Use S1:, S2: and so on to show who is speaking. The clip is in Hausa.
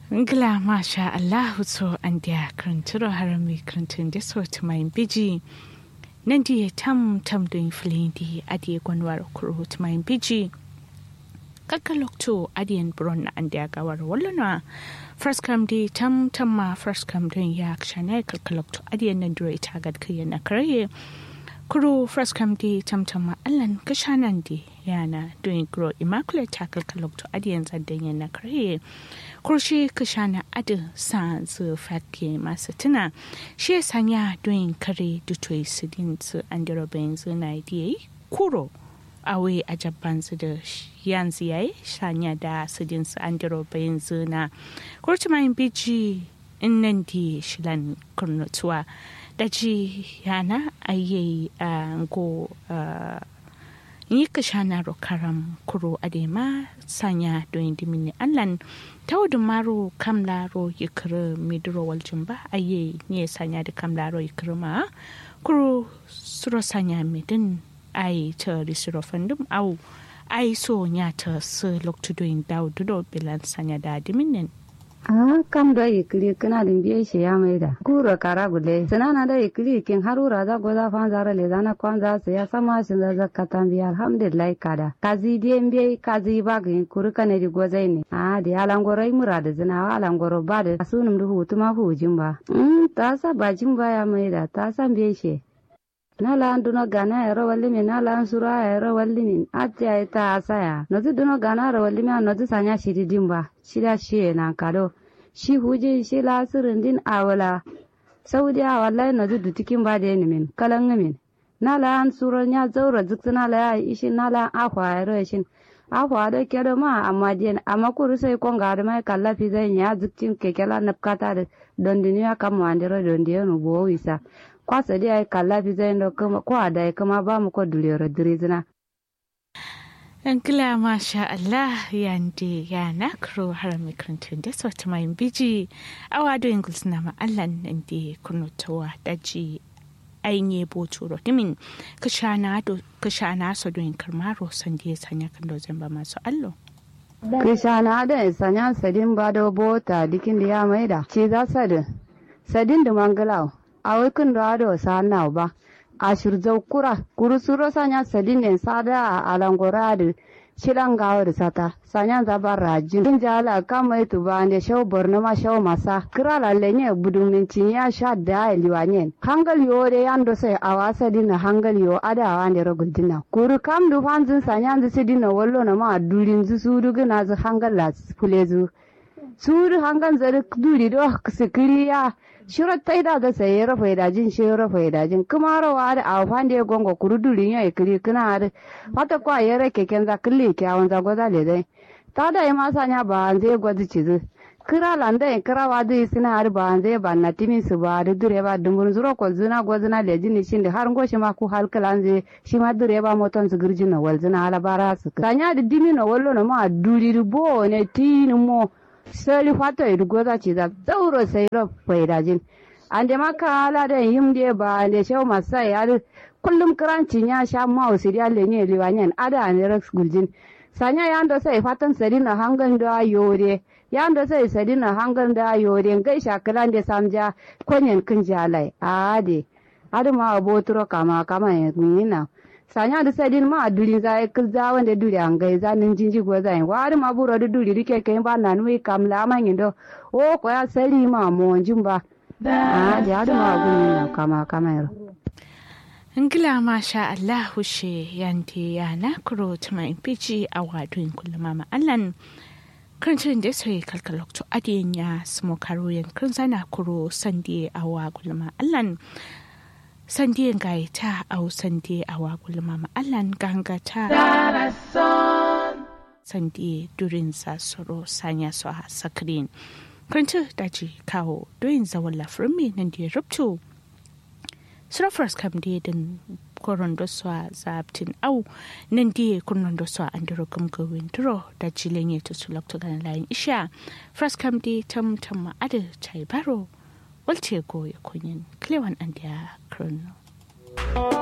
S1: Ngla masha Allahu so an dia kranturo harami krantun da so to mai biji nan dia tam tam din flindi adi gwanwar kuro to mai biji kakalokto adiyan bron an dia gawar wallana first come di tam tam ma first come din ya kshana kakalokto adiyan nan dure ita gad kiyan na kare kuro first come di tam tam ma allan kashanan di yana doing grow immaculate tackle kalokto adiyan zaddan yan na kare kurshi kashana adin sa zu fatke masu tuna shi ya sanya doyin kare dutoyi su din su an dira bayan zu na yi kuro awe a jabban su da yanzu yayi sanya da su din su an dira bayan zu na kurci mayin biji in nan di shilan kurnutuwa da ji yana ayyayi a go yi ka shana karam kuro adema sanya don dimini allan taudun maro kamla ro yikiri midiro waljin ba aye ne sanya da kamla ro yikiri ma kuro suro sanya midin ai ta risiro fandum au ai so nya ta su loktu doin daudu bilan sanya da diminin
S2: Ah, kam da ikili kana din biye shi ya mai da. Kuro kara gule. Sanana da ikili kin harura za goza fan zara le zana kwan za su ya sama shi za za katan biya alhamdulillah kada. Kazi die biye kazi ba ga kuru kana di gozai ne. Ah, di alangoro yi mura da zina wa alangoro ba da sunum da hutu ma hujin ba. Mm, ta sa bajin ba ya mai da ta san biye shi. nala an duno gana ero walli min nala an sura ero walli min ati ay ta asaya nozi duno gana ero walli min nozi sanya shiri dimba shida shiye na kado shi huji shi la sirin din awala saudi a wallahi nozi dutikin ba da min kalan min nala an sura nya zaura zikta nala ya ishin nala an ahwa ero ishin ahwa da kedo ma amma diyan amma kuru sai kon ga da mai kalla fi zai ya ziktin kekela napkata da dondiniya kam wandiro dondiyanu bo wisa kwasa dai ai kalla fi zai ndo kuma ko ada kuma ba mu ko dulero dirizina
S1: Ankila masha Allah yandi ya nakro har mikrantun da sauta mai biji awa do ingles na ma Allah nan da kunutawa daji ainihin boto rotimin kashana so do karmaro san da ya sanya kan dozin ba masu allo.
S2: Kishana da sanya sadin ba da bota dikin da ya maida ce za sadin sadin da mangalau a wikin da ado sa na ba a shirzau kura kuru suro sanya sadin ne sada a alangora da shilan gawa da sata sanya zaba rajin din jala kama itu ba ne shau borno ma shau masa kira lalle ne budun ya sha da liwanyen hangal yo de yando sai a wasa dina hangal yo ada wa ne rogul dina kuru kam du fanzin sanya zu sidina wallo na ma durin zu su du gina zu hangal la fulezu su du hangal zari duri do sikiriya shiro taida ga saye rafa idajin shi rafa idajin kuma rawa da a fande gongo kurudulin ya ikiri kuna da wata kwa yare keken za kille kyawun za goza le dai ta da ma sanya ba an zai gwazi cizu kira landa in kira wa dai suna har ba an zai ba na timin su ba da dure ba dumbun zuro ko zuna gwazina le jini shin da har ngoshi ma ku halkala an zai shi ma dure ba moton su girjin na walzina ala bara su sanya da dimi na wallo na ma duri bo ne tini mo sali fato idu goza ci za zauro sai ro faidajin ande maka ala da yimde ba ande shaw masai ade kullum kranci nya sha ma usiri alle ne liwanyen ada ne rex guljin sanya yando sai fatan sari na hangan da yore yando sai sari na hangan da yore ngai shakalan da samja konyen kin jalai ade ade ma abotro kama kama yina sanya da sadin ma a duri za kil za wanda duri an gai za nin jinji go za wa da ma buro da duri rike kai ba na nui kam la ma ngindo o ko ya sari ma mo jimba a da da ma gun na kama kama yaro
S1: Ngila masha Allah hushe yanti ya na kuro tuma impici a wadun kullum ma Allan kancin da sai kalkalokto adiyan ya smo karo yankin zana kuro sandi a wa kullum Allan sandiyan gaita au sandi a wagul mama allan gangata sandi durin sasoro sanya su a sakirin kwanci daji kawo doyin zawon lafirin mai nan da ya rubto surafras kam da din koron da su a zabtin au nan da ya kunnon da su a an duro gamgawin duro da jilin ya tutu lokta ganin layin isha fras kam da tam tam ma'adar ta baro walce goya kunyin klewan an da krono